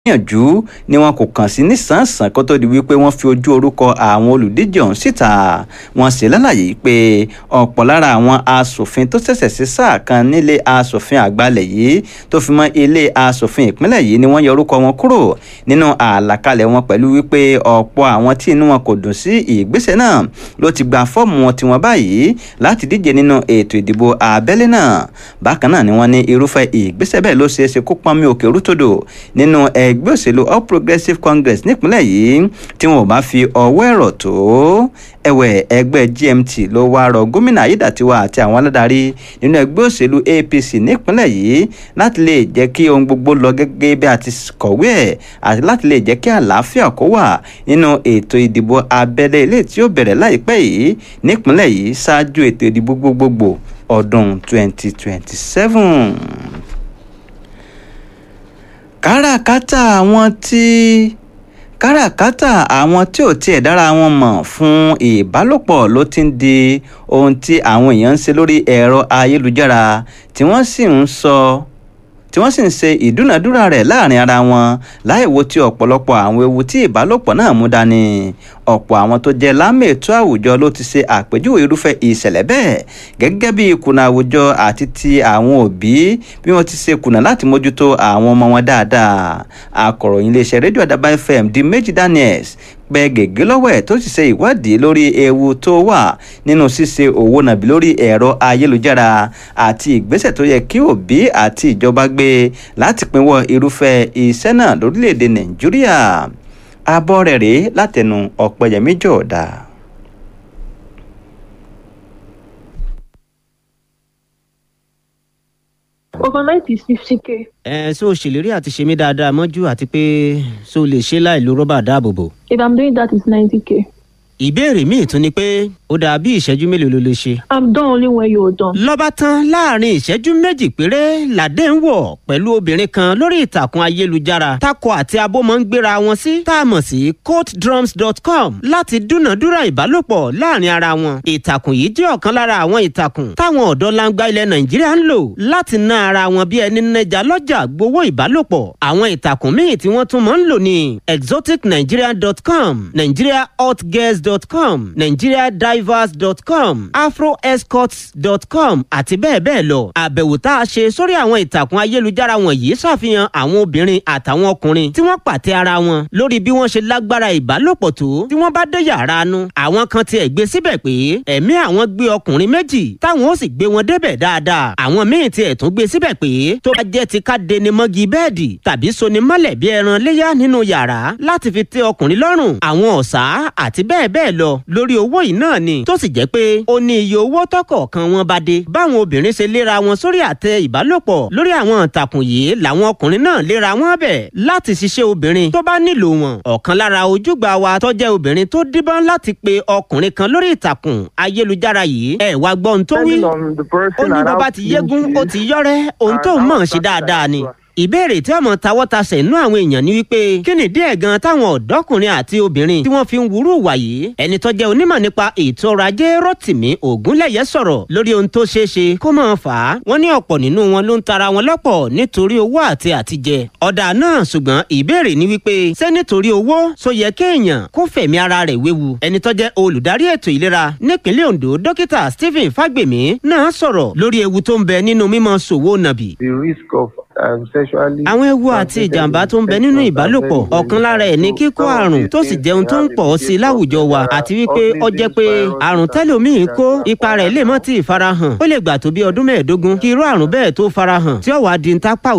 gbìyànjú ni wọn kò kàn sí nísànsán kó tó di wípé wọ́n fi ojú orúkọ àwọn olùdíje ọ̀hún síta wọ́n sì lálàyé pé ọ̀pọ̀ lára àwọn asòfin tó ṣẹ̀ṣẹ̀ sí sáà kan nílé asòfin àgbàlẹ̀ yìí tó fi mọ́ ilé asòfin ìpínlẹ̀ yìí ni wọ́n yọ orúkọ wọn kúrò nínú àlàkalẹ̀ wọn pẹ̀lú wípé ọ̀pọ̀ àwọn tí inú wọn kò dùn sí ìgbésẹ̀ náà ló ti gba fọ́ọ̀mù wọn tiwọn báyìí láti díje nínú ètò ìdìbò abẹ́lé náà bákan náà ni wọ́n ní irúfẹ́ ìgbésẹ̀ bẹ́ẹ̀ ló ṣeé ṣe kó pọ́nmi òkè rútòdò nínú ẹgbẹ́ òṣèlú all progressives congress nípínlẹ̀ yìí tí wọn ò bá fi ọwọ́ ẹ̀rọ tó ẹ̀wẹ̀ ẹgbẹ́ gmt ló wá rọ gómìnà ayédàtiwa àti àwọn aládarí nínú ẹgbẹ́ òṣèlú apc nípínlẹ̀ yìí láti lè jẹ́ kí ohun gbogbo lọ gẹ́gẹ́ bí a ti kọ̀wé ẹ̀ àti láti lè jẹ́ kí àlàáfíà kó wà nínú ètò ìdìbò abẹ́lé ilé tí ó bẹ̀rẹ̀ láìpẹ́ yìí nípínlẹ̀ yìí ṣáájú ètò ìdìbò gbogbogbò ọdún 2027 káràkátà àwọn tí káràkátà àwọn tí ò tiẹ̀ dára wọn mọ̀ fún ìbálòpọ̀ ló ti ń di ohun tí àwọn èèyàn ń ṣe lórí ẹ̀rọ ayélujára tí wọ́n sì ń sọ tí wọ́n sì ń ṣe ìdúnàdúrà rẹ̀ láàrin ara wọn láì wo ti ọ̀pọ̀lọpọ̀ àwọn ewu tí ìbálòpọ̀ náà mú dání ọ̀pọ̀ àwọn tó jẹ́ lámètò àwùjọ ló ti ṣe àpèjúwe irúfẹ́ ìṣẹ̀lẹ̀ bẹ́ẹ̀ gẹ́gẹ́ bí ìkùnà àwùjọ àti ti àwọn òbí bí wọ́n ti ṣe kùnà láti mójútó àwọn ọmọ wọn dáadáa akọ̀ròyìn iléeṣẹ́ rédíò àdàbà fm di méjì daniels pẹ gègé lọ́wọ́ ẹ̀ tó sì ṣe ìwádìí lórí ewu tó wà nínú ṣíṣe òwò nàbí lórí ẹ̀rọ ayélujára àti ìgbésẹ̀ tó yẹ kí òbí àti ìjọba gbé láti pinwọ́ irúfẹ́ iṣẹ́ náà lórílẹ̀‐èdè nàìjíríà abọ́ rẹ̀ rèé látẹnu ọ̀pẹ̀yẹmí jọ̀ọ́dá. overnight is fifty k. ẹ ṣé o ṣèlérí àti ṣe mí dáadáa mọ́jú àti pé ṣé o lè ṣe láì lo rọ́bà dáàbòbò. if i'm doing that it's ninety k. ìbéèrè míì tún ni pé ó dà bí ìṣẹ́jú mélòó ló lè ṣe. i'm done only when you're done. lọ́ba tán láàrin ìṣẹ́jú méjì péré làdé ń wọ̀ pẹ̀lú obìnrin kan lórí ìtàkùn ayélujára takọ àti abo máa ń gbéra wọn sí tá a mọ̀ sí courtdrums.com láti dúnàdúrà ìbálòpọ̀ láàrin ara wọn. ìtàkùn yìí jẹ́ ọ̀kan lára àwọn ìtàkùn táwọn ọ̀dọ́ langba ilẹ̀ nàìjíríà ń lò láti ná ara wọn bí ẹni nẹja lọ́jà gbowó ìbálòpọ̀. àwọn ìtàkùn míì tí wọ́n tún máa ń lò ní exoticnigeria.com nigeriahotgirls.com nigeriadivers.com afroescorts.com àti bẹ́ẹ̀ bẹ́ẹ̀ lọ. àbẹ̀wò tá a ṣe sórí àwọn ìtàkùn ayélujára wọ̀nyí ṣàfihàn àwọn obìnrin àtàwọn ọkùnrin tí wọ́n pàtẹ ara wọn lórí bí wọ́n ṣe lágbára ìbálòpọ̀ tó tí wọ́n bá dé yàrá nu. àwọn kan tiẹ̀ gbé síbẹ̀ pé ẹ̀mí àwọn gbé ọkùnrin méjì táwọn ó sì gbé wọn débẹ̀ dáadáa. àwọn míì tiẹ̀ tún gbé síbẹ̀ pé tó bá jẹ́ ti ká deni mọ́gi bẹ́ẹ̀dì tàbí soni mọ́lẹ̀ bí ẹran léyà nínú yàrá láti fi tẹ́ ọkùnrin lọ́rùn àwọn ọ̀sà àti bẹ́ẹ̀ bẹ́ẹ̀ lọ lórí owó yìí náà ni tó sì jẹ́ pé ó ní iye owó tọkọ̀ọ̀kan wọn bá dé báwọn obìnrin ṣe léra wọn sórí àtẹ ìbálòpọ̀ lórí àwọn ìtàkùn yìí làwọn ọkùnrin náà léra wọn bẹ̀ láti ṣiṣẹ́ obìnrin tó bá nílò wọn ọ̀kan lára ojúgbà wa tó jẹ́ obìnrin tó díbọ́n láti pe ọkùnrin kan lórí ìtàkùn ayélujára yìí ẹ̀ wá gbọ́ ohun tó wí ó ní bàbá ti yégún ó ti yọ́rẹ́ ohun tó mọ̀ ṣe dáadáa ni ìbéèrè tí ọmọ tawọ́tasẹ̀ inú àwọn èèyàn ni wípé kí ni díẹ̀ gan táwọn ọ̀dọ́kùnrin àti obìnrin tí wọ́n fi ń wúrú wà yìí ẹni tó jẹ́ onímọ̀ nípa ètò ọrọ̀ ajé rotimi ògúnlẹ̀yẹ sọ̀rọ̀ lórí ohun tó ṣeé ṣe kó máa fà á wọ́n ní ọ̀pọ̀ nínú wọn ló ń tara wọn lọ́pọ̀ nítorí owó àti àtijẹ ọ̀dà náà ṣùgbọ́n ìbéèrè ni wípé ṣé nítorí owó so yẹ kéèyàn kó fẹ̀mí ara rẹ̀ wéwu ẹni tó jẹ́ olùdarí ètò ìlera nípínlẹ̀ ondo dókítà stephen fagbemi náà sọ̀rọ̀ lórí ewu tó ń bẹ nínú mímọ ṣòwò nàbì. the risk of um, sexually. àwọn ewu àti ìjàmbá tó ń bẹ nínú ìbálòpọ̀ ọ̀kan lára ẹ̀ ní kíkó àrùn tó sì jẹun tó ń pọ̀ sí i láwùjọ wa àti wípé ó jẹ́ pé àrùn tẹ́lòmíì kó ipa rẹ̀ lè mọ́ tí ì farahàn ó lè gbà tó bí ọdún mẹ́ẹ̀ẹ́dógún kí irú àrùn bẹ́ẹ̀ tó farahàn tí ó wàá di ń tápà